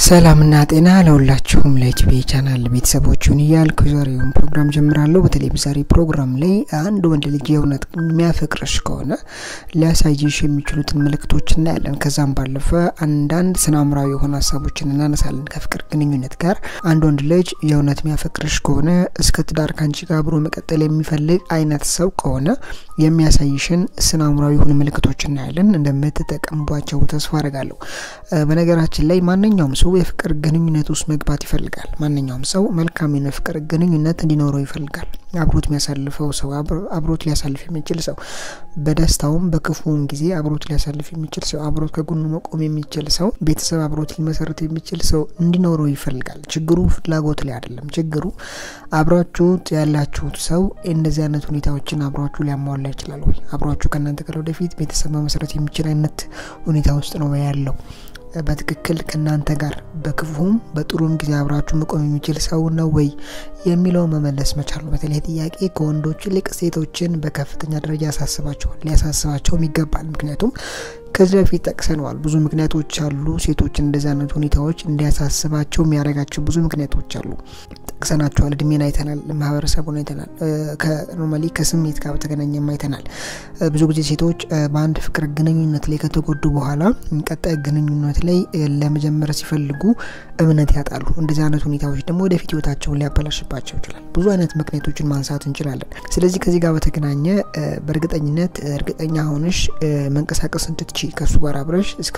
ሰላምና ጤና ለሁላችሁም ለኢቲቪ ቻናል ቤተሰቦቹን እያልኩ ዛሬውን ፕሮግራም ጀምራለሁ። በተለይ በዛሬ ፕሮግራም ላይ አንድ ወንድ ልጅ የእውነት የሚያፈቅርሽ ከሆነ ሊያሳይሽ የሚችሉትን ምልክቶች እናያለን። ከዛም ባለፈ አንዳንድ ስነ-አእምሯዊ የሆኑ ሀሳቦችን እናነሳለን። ከፍቅር ግንኙነት ጋር አንድ ወንድ ልጅ የእውነት የሚያፈቅርሽ ከሆነ እስከ ትዳር ከአንቺ ጋር አብሮ መቀጠል የሚፈልግ አይነት ሰው ከሆነ የሚያሳይሽን ስነ-አእምሯዊ የሆኑ ምልክቶች እናያለን። እንደምትጠቀሙባቸው ተስፋ አደርጋለሁ። በነገራችን ላይ ማንኛውም ሰው የፍቅር ግንኙነት ውስጥ መግባት ይፈልጋል። ማንኛውም ሰው መልካም የሆነ ፍቅር ግንኙነት እንዲኖረው ይፈልጋል። አብሮት የሚያሳልፈው ሰው አብሮት ሊያሳልፍ የሚችል ሰው በደስታውም በክፉም ጊዜ አብሮት ሊያሳልፍ የሚችል ሰው አብሮት ከጎኑ መቆም የሚችል ሰው ቤተሰብ አብሮት ሊመሰረት የሚችል ሰው እንዲኖረው ይፈልጋል። ችግሩ ፍላጎት ላይ አይደለም። ችግሩ አብሯችሁት ያላችሁት ሰው እንደዚህ አይነት ሁኔታዎችን አብሯችሁ ሊያሟላ ይችላል ወይ? አብሯችሁ ከእናንተ ጋር ወደፊት ቤተሰብ መመሰረት የሚችል አይነት ሁኔታ ውስጥ ነው ያለው በትክክል ከእናንተ ጋር በክፉም በጥሩም ጊዜ አብራችሁ መቆም የሚችል ሰው ነው ወይ የሚለው መመለስ መቻል ነው። በተለይ ጥያቄ ከወንዶች ይልቅ ሴቶችን በከፍተኛ ደረጃ ያሳስባቸዋል፣ ሊያሳስባቸውም ይገባል። ምክንያቱም ከዚህ በፊት ጠቅሰነዋል። ብዙ ምክንያቶች አሉ። ሴቶችን እንደዚህ አይነት ሁኔታዎች እንዲያሳስባቸው የሚያደርጋቸው ብዙ ምክንያቶች አሉ። ጠቅሰናቸዋል። እድሜን አይተናል፣ ማህበረሰቡን አይተናል፣ ከኖርማሊ ከስሜት ጋር በተገናኘም አይተናል። ብዙ ጊዜ ሴቶች በአንድ ፍቅር ግንኙነት ላይ ከተጎዱ በኋላ ቀጣይ ግንኙነት ላይ ለመጀመር ሲፈልጉ እምነት ያጣሉ። እንደዚህ አይነት ሁኔታዎች ደግሞ ወደፊት ህይወታቸውን ሊያበላሽባቸው ይችላል። ብዙ አይነት ምክንያቶችን ማንሳት እንችላለን። ስለዚህ ከዚህ ጋር በተገናኘ በእርግጠኝነት እርግጠኛ ሆነሽ መንቀሳቀስ እንድትች ከእሱ ጋር አብረሽ እስከ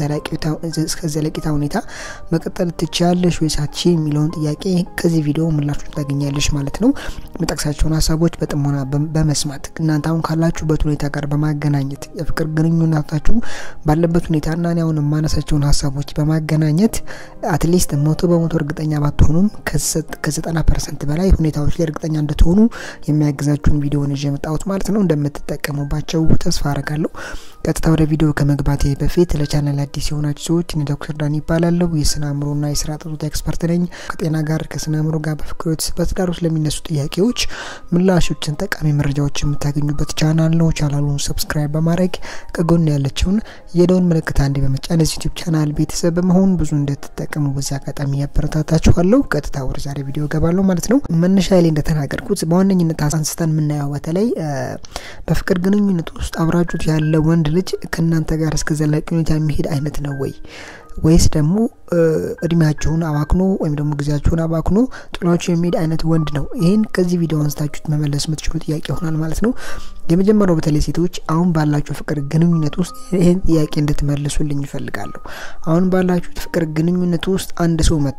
ዘለቂታ ሁኔታ መቀጠል ትችያለሽ ወይ ሳትች የሚለውን ጥያቄ ከዚህ ቪዲዮ ምላሹን ታገኛለሽ ማለት ነው። የምጠቅሳቸውን ሀሳቦች በጥሞና በመስማት እናንተ አሁን ካላችሁበት ሁኔታ ጋር በማገናኘት የፍቅር ግንኙነታችሁ ባለበት ሁኔታና እኔ አሁን የማነሳቸውን ሀሳቦች በማገናኘት አትሊስት መቶ በመቶ እርግጠኛ ባትሆኑም ከዘጠና ፐርሰንት በላይ ሁኔታዎች ላይ እርግጠኛ እንድትሆኑ የሚያግዛችሁን ቪዲዮን ይዤ የመጣሁት ማለት ነው። እንደምትጠቀሙባቸው ተስፋ አረጋለሁ። ቀጥታ ወደ ቪዲዮ ከመግባቴ በፊት ለቻናል አዲስ የሆናችሁ ሰዎች እኔ ዶክተር ዳን ይባላለሁ። የስነ አእምሮና የስራ ጡት ኤክስፐርት ነኝ። ከጤና ጋር ከስነ አእምሮ ጋር በፍቅር በትዳር ውስጥ ለሚነሱ ጥያቄዎች ምላሾችን፣ ጠቃሚ መረጃዎች የምታገኙበት ቻናል ነው። ቻናሉን ሰብስክራይብ በማድረግ ከጎን ያለችውን የደውን ምልክት አንዴ በመጫን እዚህ ዩቲዩብ ቻናል ቤተሰብ በመሆን ብዙ እንድትጠቀሙ በዚህ አጋጣሚ ያበረታታችኋለሁ። ቀጥታ ወደ ዛሬ ቪዲዮ ገባለሁ ማለት ነው። መነሻ ላይ እንደተናገርኩት በዋነኝነት አንስተን የምናየው በተለይ በፍቅር ግንኙነት ውስጥ አብራችሁት ያለ ወንድ ልጅ ከእናንተ ጋር እስከ ዘላቂ ሁኔታ የሚሄድ አይነት ነው ወይ ወይስ ደግሞ እድሜያችሁን አባክኖ ወይም ደግሞ ጊዜያችሁን አባክኖ ጥሏችሁ የሚሄድ አይነት ወንድ ነው? ይህን ከዚህ ቪዲዮ አንስታችሁት መመለስ የምትችሉ ጥያቄ ይሆናል ማለት ነው። የመጀመሪያው በተለይ ሴቶች አሁን ባላችሁ ፍቅር ግንኙነት ውስጥ ይህን ጥያቄ እንድትመልሱልኝ ይፈልጋለሁ። አሁን ባላችሁ ፍቅር ግንኙነት ውስጥ አንድ ሰው መጥቶ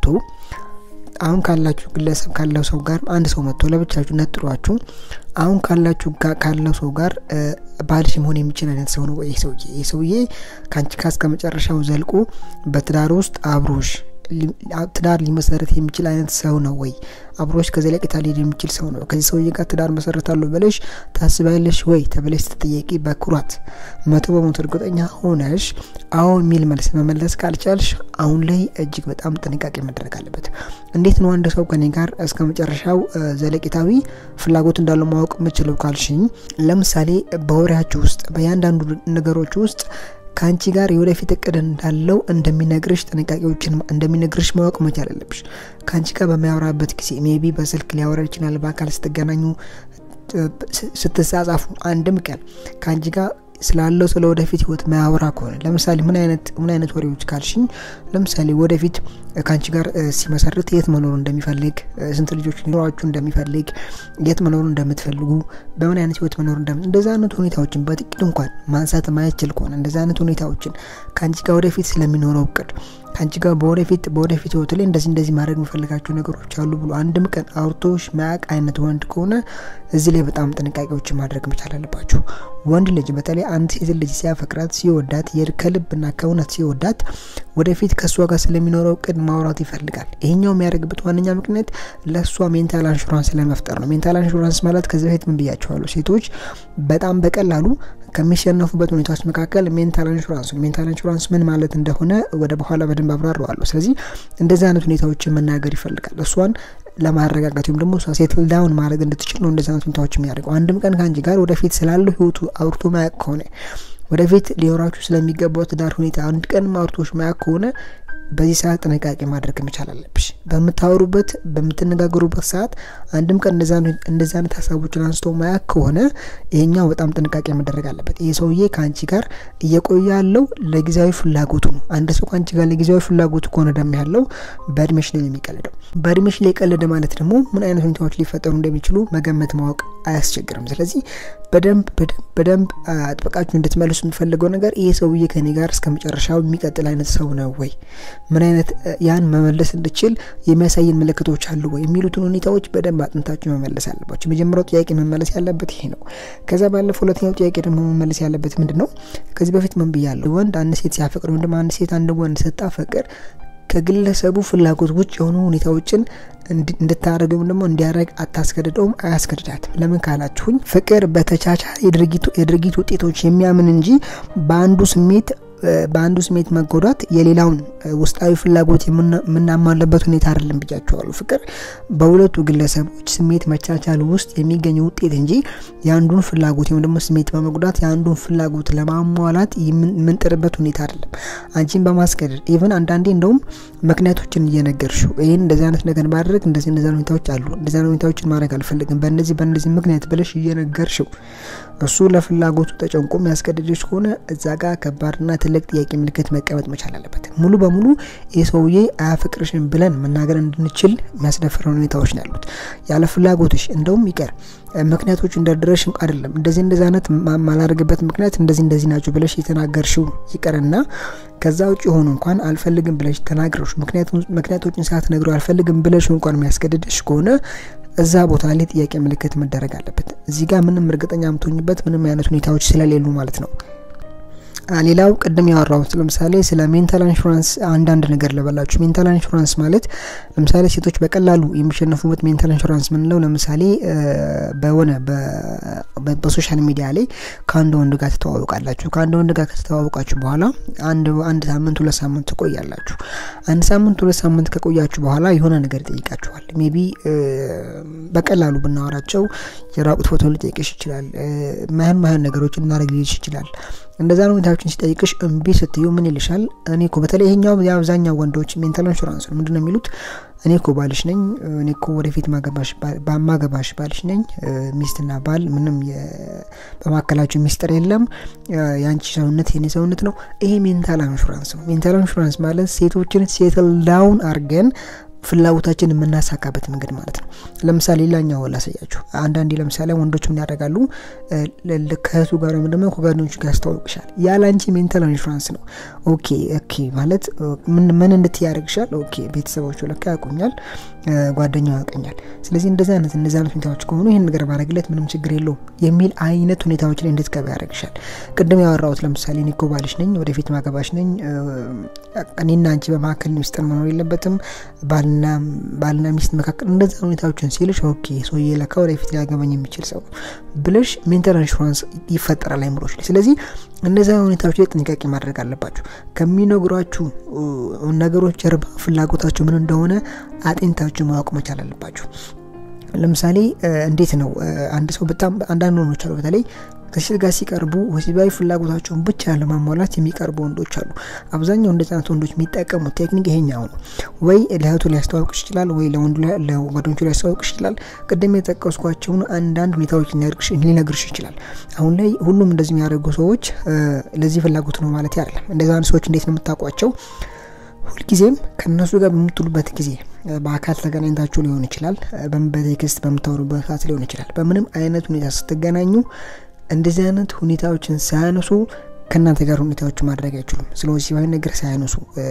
አሁን ካላችሁ ግለሰብ ካለው ሰው ጋር አንድ ሰው መጥቶ ለብቻችሁ ነጥሏችሁ አሁን ካላችሁ ካለው ሰው ጋር ባልሽ መሆን የሚችል አይነት ሰው ነው ወይ? ይህ ሰውዬ ይህ ሰውዬ ከአንቺ ጋር እስከ መጨረሻው ዘልቆ በትዳር ውስጥ አብሮሽ ትዳር ሊመሰረት የሚችል አይነት ሰው ነው ወይ? አብሮሽ ከዘለቄታ ሊሄድ የሚችል ሰው ነው? ከዚህ ሰውዬ ጋር ትዳር መሰረታለሁ ብለሽ ታስቢያለሽ ወይ ተብለሽ ስትጠየቂ በኩራት መቶ በመቶ እርግጠኛ ሆነሽ አዎ የሚል መልስ መመለስ ካልቻልሽ አሁን ላይ እጅግ በጣም ጥንቃቄ መደረግ አለበት። እንዴት ነው አንድ ሰው ከኔ ጋር እስከ መጨረሻው ዘለቄታዊ ፍላጎት እንዳለው ማወቅ የምችለው ካልሽኝ፣ ለምሳሌ በወሬያችሁ ውስጥ በእያንዳንዱ ነገሮች ውስጥ ከአንቺ ጋር የወደፊት እቅድ እንዳለው እንደሚነግርሽ ጥንቃቄዎችን እንደሚነግርሽ ማወቅ መቻል አለብሽ። ከአንቺ ጋር በሚያወራበት ጊዜ ሜቢ በስልክ ሊያወራ ይችላል። በአካል ስትገናኙ፣ ስትጻጻፉ አንድም ቀን ከአንቺ ጋር ስላለው ስለ ወደፊት ህይወት ማያወራ ከሆነ ለምሳሌ ምን አይነት ምን አይነት ወሬዎች ካልሽኝ፣ ለምሳሌ ወደፊት ከአንቺ ጋር ሲመሰርት የት መኖር እንደሚፈልግ፣ ስንት ልጆች ሊኖራችሁ እንደሚፈልግ፣ የት መኖር እንደምትፈልጉ፣ በምን አይነት ህይወት መኖር እንደም እንደዚህ አይነት ሁኔታዎችን በጥቂት እንኳን ማንሳት ማይችል ከሆነ እንደዚህ አይነት ሁኔታዎችን ከአንቺ ጋር ወደፊት ስለሚኖረው እቅድ ከአንቺ ጋር በወደፊት በወደፊት ህይወት ላይ እንደዚህ እንደዚህ ማድረግ የሚፈልጋቸው ነገሮች አሉ ብሎ አንድም ቀን አውርቶሽ ማያቅ አይነት ወንድ ከሆነ እዚህ ላይ በጣም ጥንቃቄዎችን ማድረግ መቻል አለባቸው። ወንድ ልጅ በተለይ አንድ ሴት ልጅ ሲያፈቅራት ሲወዳት ከልብና ከእውነት ሲወዳት ወደፊት ከእሷ ጋር ስለሚኖረው እቅድ ማውራት ይፈልጋል። ይሄኛው የሚያደርግበት ዋነኛ ምክንያት ለእሷ ሜንታል አንሹራንስ ለመፍጠር ነው። ሜንታል አንሹራንስ ማለት ከዚህ በፊት ምን ብያቸዋለሁ? ሴቶች በጣም በቀላሉ ከሚሸነፉበት ሁኔታዎች መካከል ሜንታል ኢንሹራንስ ነው። ሜንታል ኢንሹራንስ ምን ማለት እንደሆነ ወደ በኋላ በደንብ አብራረዋለሁ። ስለዚህ እንደዚህ አይነት ሁኔታዎችን መናገር ይፈልጋል እሷን ለማረጋጋት ወይም ደግሞ እሷ ሴትል ዳውን ማድረግ እንድትችል ነው እንደዚህ አይነት ሁኔታዎች የሚያደርገው። አንድም ቀን ከአንቺ ጋር ወደፊት ስላለው ህይወቱ አውርቶ ማያውቅ ከሆነ ወደፊት ሊኖራችሁ ስለሚገባው ትዳር ሁኔታ አንድ ቀን አውርቶሽ ማያውቅ ከሆነ በዚህ ሰዓት ጥንቃቄ ማድረግ መቻል አለብሽ። በምታወሩበት በምትነጋገሩበት ሰዓት አንድም ቀን እንደዚህ አይነት ሀሳቦችን አንስቶ ማያ ከሆነ ይሄኛው በጣም ጥንቃቄ መደረግ አለበት። ይህ ሰውዬ ከአንቺ ጋር እየቆየ ያለው ለጊዜያዊ ፍላጎቱ ነው። አንድ ሰው ከአንቺ ጋር ለጊዜያዊ ፍላጎቱ ከሆነ ደም ያለው በእድሜሽ ላይ የሚቀልደው በእድሜሽ ላይ ቀለደ ማለት ደግሞ ምን አይነት ሁኔታዎች ሊፈጠሩ እንደሚችሉ መገመት ማወቅ አያስቸግርም። ስለዚህ በደንብ በደንብ አጥብቃችሁ እንድትመልሱ የምትፈልገው ነገር ይህ ሰውዬ ከኔ ጋር እስከ መጨረሻው የሚቀጥል አይነት ሰው ነው ወይ ምን አይነት ያን መመለስ እንድችል የሚያሳየን ምልክቶች አሉ ወይ የሚሉትን ሁኔታዎች በደንብ አጥንታችሁ መመለስ አለባቸው። የመጀመሪያው ጥያቄ መመለስ ያለበት ይሄ ነው። ከዛ ባለፈው ሁለተኛው ጥያቄ ደግሞ መመለስ ያለበት ምንድን ነው? ከዚህ በፊት ምን ብያለሁ? ወንድ አንድ ሴት ሲያፈቅር ወይም ደግሞ አንድ ሴት አንድ ወንድ ስታፈቅር ከግለሰቡ ፍላጎት ውጭ የሆኑ ሁኔታዎችን እንድታደረግ ወይም ደግሞ እንዲያደረግ አታስገድደውም፣ አያስገድዳትም። ለምን ካላችሁኝ ፍቅር በተቻቻለ የድርጊት ውጤቶች የሚያምን እንጂ በአንዱ ስሜት በአንዱ ስሜት መጎዳት የሌላውን ውስጣዊ ፍላጎት የምናሟለበት ሁኔታ አይደለም ብያቸዋሉ። ፍቅር በሁለቱ ግለሰቦች ስሜት መቻቻል ውስጥ የሚገኝ ውጤት እንጂ የአንዱን ፍላጎት ወይም ደግሞ ስሜት በመጉዳት የአንዱን ፍላጎት ለማሟላት የምንጥርበት ሁኔታ አይደለም። አንቺን በማስገደድ ኢቨን አንዳንዴ እንደውም ምክንያቶችን እየነገርሽው ይህን እንደዚህ አይነት ነገር ማድረግ እንደዚህ እንደዚህ ሁኔታዎች አሉ፣ እንደዚህ ሁኔታዎችን ማድረግ አልፈልግም፣ በእነዚህ በእነዚህ ምክንያት ብለሽ እየነገርሽው እሱ ለፍላጎቱ ተጨንቆ የሚያስገድድሽ ከሆነ እዛ ጋር ከባድና ትልቅ ጥያቄ ምልክት መቀመጥ መቻል አለበት። ሙሉ በሙሉ ይህ ሰውዬ አያፈቅርሽን ብለን መናገር እንድንችል የሚያስደፍረን ሁኔታዎች ነው ያሉት። ያለ ፍላጎትሽ እንደውም ይቀር ምክንያቶቹ እንደድረሽ አይደለም እንደዚህ እንደዚህ አይነት ማላደርግበት ምክንያት እንደዚህ እንደዚህ ናቸው ብለሽ የተናገርሽው ይቀርና ከዛ ውጭ የሆኑ እንኳን አልፈልግም ብለሽ ተናግረሽ ምክንያቶችን ሳትነግረው አልፈልግም ብለሽ እንኳን የሚያስገድድሽ ከሆነ እዛ ቦታ ላይ ጥያቄ ምልክት መደረግ አለበት። እዚህ ጋር ምንም እርግጠኛ የምትሆኝበት ምንም አይነት ሁኔታዎች ስለሌሉ ማለት ነው። ሌላው ቅድም ያወራሁት ለምሳሌ ስለ ሜንታል ኢንሹራንስ አንዳንድ ነገር ልበላችሁ። ሜንታል ኢንሹራንስ ማለት ለምሳሌ ሴቶች በቀላሉ የሚሸነፉበት ሜንታል ኢንሹራንስ ምንለው ለምሳሌ በሆነ በሶሻል ሚዲያ ላይ ከአንድ ወንድ ጋር ትተዋወቃላችሁ። ከአንድ ወንድ ጋር ከተተዋወቃችሁ በኋላ አንድ አንድ ሳምንት ሁለት ሳምንት ትቆያላችሁ። አንድ ሳምንት ሁለት ሳምንት ከቆያችሁ በኋላ የሆነ ነገር ይጠይቃችኋል። ሜቢ በቀላሉ ብናወራቸው የራቁት ፎቶ ሊጠይቅሽ ይችላል። ማህን ማህን ነገሮችን እናደርግ ሊልሽ ይችላል። እንደዛ ሁኔታዎችን ሲጠይቅሽ እምቢ ስትዩ ምን ይልሻል? እኔ እኮ በተለይ ይሄኛው የአብዛኛው ወንዶች ሜንታል ኢንሹራንስ ነው ምንድነው የሚሉት? እኔ እኮ ባልሽ ነኝ፣ እኔ እኮ ወደፊት ማገባሽ ባልሽ ነኝ። ሚስትና ባል ምንም በማካከላቸው ሚስጥር የለም። የአንቺ ሰውነት የኔ ሰውነት ነው። ይሄ ሜንታል ኢንሹራንስ ነው። ሜንታል ኢንሹራንስ ማለት ሴቶችን ሴትል ዳውን አርገን ፍላጎታችን የምናሳካበት መንገድ ማለት ነው። ለምሳሌ ሌላኛው ላሳያችሁ። አንዳንዴ ለምሳሌ ወንዶች ምን ያደርጋሉ? ከእህቱ ጋር ወይም ደግሞ ከጓደኞቹ ጋር ያስተዋውቅሻል። ያለ አንቺ ሜንታል ኢንሹራንስ ነው። ኦኬ ኦኬ ማለት ምን እንድት ያደርግሻል? ኦኬ ቤተሰቦቹ ለካ ያውቁኛል፣ ጓደኛው ያውቀኛል። ስለዚህ እንደዚህ አይነት እነዚህ አይነት ሁኔታዎች ከሆኑ ይህን ነገር ባረግለት ምንም ችግር የለውም የሚል አይነት ሁኔታዎች ላይ እንድትገባ ያደርግሻል። ቅድም ያወራሁት ለምሳሌ እኔ እኮ ባልሽ ነኝ፣ ወደፊት ማገባሽ ነኝ፣ እኔና አንቺ በመካከል ሚስጥር መኖር የለበትም ባልና ባልና ሚስት መካከል እንደዛ ሁኔታዎችን ሲልሽ ኦኬ ሰውዬ ለካ ወደፊት ሊያገባኝ የሚችል ሰው ነው ብለሽ ሜንታል ኢንሹራንስ ይፈጠራል አይምሮች ላይ። ስለዚህ እነዚ ሁኔታዎች ላይ ጥንቃቄ ማድረግ አለባችሁ። ከሚነግሯችሁ ነገሮች ጀርባ ፍላጎታችሁ ምን እንደሆነ አጤንታችሁ ማወቅ መቻል አለባችሁ። ለምሳሌ እንዴት ነው አንድ ሰው በጣም አንዳንድ ወንዶች አሉ በተለይ ከሴት ጋር ሲቀርቡ ወሲባዊ ፍላጎታቸውን ብቻ ለማሟላት የሚቀርቡ ወንዶች አሉ። አብዛኛው እንደዚህ አይነት ወንዶች የሚጠቀሙት ቴክኒክ ይሄኛው ነው። ወይ ለእህቱ ሊያስተዋውቅሽ ይችላል፣ ወይ ለወንዱ ለጓደኞቹ ሊያስተዋውቅሽ ይችላል። ቅድም የጠቀስኳቸውን አንዳንድ ሁኔታዎች ሊነግርሽ ይችላል። አሁን ላይ ሁሉም እንደዚህ የሚያደርጉ ሰዎች ለዚህ ፍላጎት ነው ማለት አይደለም። እንደዚህ አይነት ሰዎች እንዴት ነው የምታውቋቸው? ሁልጊዜም ከእነሱ ጋር በምትሉበት ጊዜ በአካል ተገናኝታችሁ ሊሆን ይችላል፣ በቴክስት በምታወሩበት ሰዓት ሊሆን ይችላል። በምንም አይነት ሁኔታ ስትገናኙ እንደዚህ አይነት ሁኔታዎችን ሳያነሱ ከእናንተ ጋር ሁኔታዎች ማድረግ አይችሉም። ስለ ወሲባዊ ነገር ሳያነሱ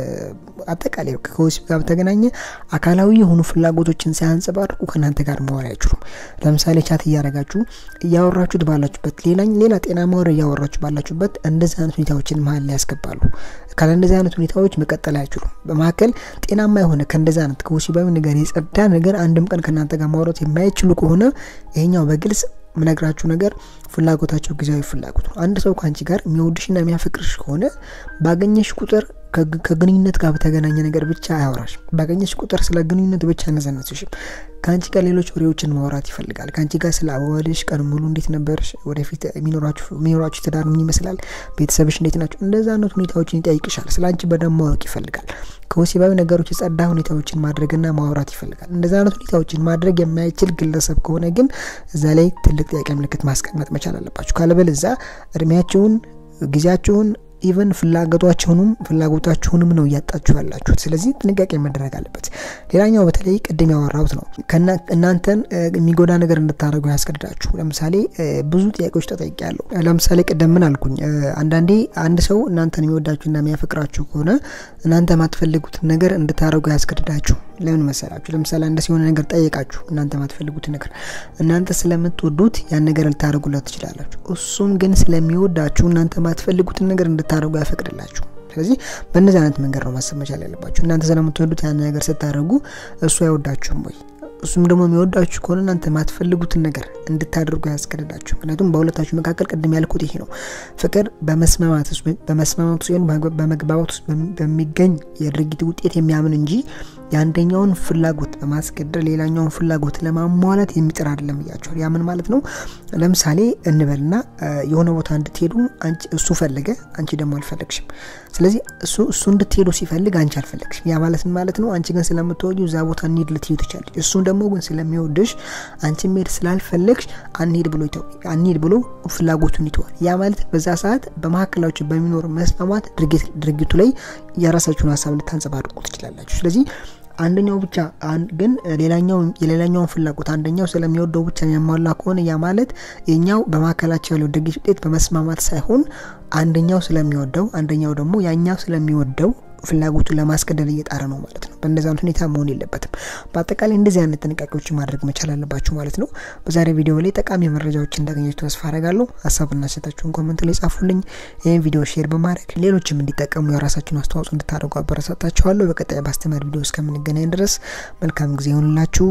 አጠቃላይ ከወሲብ ጋር በተገናኘ አካላዊ የሆኑ ፍላጎቶችን ሳያንጸባርቁ ከእናንተ ጋር መዋል አይችሉም። ለምሳሌ ቻት እያረጋችሁ እያወራችሁት ባላችሁበት ሌላ ሌላ ጤናማ ወሬ እያወራችሁ ባላችሁበት እንደዚህ አይነት ሁኔታዎችን መሀል ላይ ያስገባሉ። ካለ እንደዚህ አይነት ሁኔታዎች መቀጠል አይችሉም። በመካከል ጤናማ የሆነ ከእንደዚህ አይነት ከወሲባዊ ነገር የጸዳ ነገር አንድም ቀን ከእናንተ ጋር ማውራት የማይችሉ ከሆነ ይሄኛው በግልጽ ምነግራችሁ ነገር ፍላጎታቸው ጊዜያዊ ፍላጎት ነው። አንድ ሰው ከአንቺ ጋር የሚወድሽና የሚያፈቅርሽ ከሆነ ባገኘሽ ቁጥር ከግንኙነት ጋር በተገናኘ ነገር ብቻ አያወራሽ። ባገኘሽ ቁጥር ስለ ግንኙነት ብቻ አነዘነስሽም። ከአንቺ ጋር ሌሎች ወሬዎችን ማውራት ይፈልጋል። ከአንቺ ጋር ስለ አዋዋልሽ፣ ቀን ሙሉ እንዴት ነበርሽ፣ ወደፊት የሚኖራችሁ ትዳር ምን ይመስላል፣ ቤተሰብሽ እንዴት ናቸው፣ እንደዛ አይነት ሁኔታዎችን ይጠይቅሻል። ስለ አንቺ በደንብ ማወቅ ይፈልጋል። ከወሲባዊ ነገሮች የጸዳ ሁኔታዎችን ማድረግና ማውራት ይፈልጋል። እንደዚህ አይነት ሁኔታዎችን ማድረግ የማይችል ግለሰብ ከሆነ ግን እዛ ላይ ትልቅ ጥያቄ ምልክት ማስቀመጥ መቻል አለባችሁ። ካለበለዚያ እድሜያችሁን ጊዜያችሁን ኢቨን ፍላጎታችሁንም ፍላጎታችሁንም ነው እያጣችሁ ያላችሁት። ስለዚህ ጥንቃቄ መደረግ አለበት። ሌላኛው በተለይ ቅድም ያወራሁት ነው እናንተን የሚጎዳ ነገር እንድታደርጉ ያስገድዳችሁ። ለምሳሌ ብዙ ጥያቄዎች ተጠይቄያለሁ። ለምሳሌ ቅድም ምን አልኩኝ? አንዳንዴ አንድ ሰው እናንተን የሚወዳችሁና የሚያፈቅራችሁ ከሆነ እናንተ የማትፈልጉትን ነገር እንድታደርጉ ያስገድዳችሁ። ለምን መሰላችሁ? ለምሳሌ አንድ ሲሆነ ነገር ጠየቃችሁ፣ እናንተ የማትፈልጉትን ነገር እናንተ ስለምትወዱት ያን ነገር ልታደርጉለት ትችላላችሁ። እሱም ግን ስለሚወዳችሁ እናንተ የማትፈልጉትን ነገር እንድታደርጉ ያፈቅድላችሁ። ስለዚህ በእነዚህ አይነት መንገድ ነው ማሰብ መቻል ያለባችሁ። እናንተ ስለምትወዱት ያን ነገር ስታደርጉ እሱ አይወዳችሁም ወይ? እሱም ደግሞ የሚወዳችሁ ከሆነ እናንተ የማትፈልጉትን ነገር እንድታደርጉ ያስገድዳችሁ። ምክንያቱም በሁለታችሁ መካከል ቅድም ያልኩት ይሄ ነው። ፍቅር በመስማማት ውስጥ በመስማማት ውስጥ በመግባባት ውስጥ በሚገኝ የድርጊት ውጤት የሚያምን እንጂ የአንደኛውን ፍላጎት በማስገደር ሌላኛውን ፍላጎት ለማሟላት የሚጥር አይደለም እያቸዋል። ያምን ማለት ነው። ለምሳሌ እንበልና የሆነ ቦታ እንድትሄዱ እሱ ፈለገ፣ አንቺ ደግሞ አልፈለግሽም። ስለዚህ እሱ እሱ እንድትሄዱ ሲፈልግ አንቺ አልፈለግሽም። ያ ማለት ማለት ነው አንቺ ግን ስለምትወዱ እዛ ቦታ እንሂድ ልትሄዱ ትችላለች። እሱ ደግሞ ግን ስለሚወድሽ አንቺ መሄድ ስላልፈለግሽ አንሂድ ብሎ አንሂድ ብሎ ፍላጎቱን ይተዋል። ያ ማለት በዛ ሰዓት በመካከላችሁ በሚኖር መስማማት ድርጊቱ ላይ የራሳችሁን ሀሳብ ልታንጸባርቁ ትችላላችሁ። ስለዚህ አንደኛው ብቻ ግን ሌላኛው የሌላኛውን ፍላጎት አንደኛው ስለሚወደው ብቻ የሚያሟላ ከሆነ ያ ማለት የኛው በመካከላቸው ያለው ድርጊት ውጤት በመስማማት ሳይሆን አንደኛው ስለሚወደው አንደኛው ደግሞ ያኛው ስለሚወደው ፍላጎቱን ለማስገደል እየጣረ ነው ማለት ነው። በእንደዚህ አይነት ሁኔታ መሆን የለበትም። በአጠቃላይ እንደዚህ አይነት ጥንቃቄዎች ማድረግ መቻል አለባችሁ ማለት ነው። በዛሬ ቪዲዮ ላይ ጠቃሚ መረጃዎች እንዳገኘችሁ ተስፋ አረጋለሁ። ሀሳብና ሴታችሁን ኮመንት ላይ ጻፉልኝ። ይህን ቪዲዮ ሼር በማድረግ ሌሎችም እንዲጠቀሙ የራሳችሁን አስተዋጽኦ እንድታደርጉ አበረታታችኋለሁ። በቀጣይ በአስተማሪ ቪዲዮ እስከምንገናኝ ድረስ መልካም ጊዜ ይሆንላችሁ።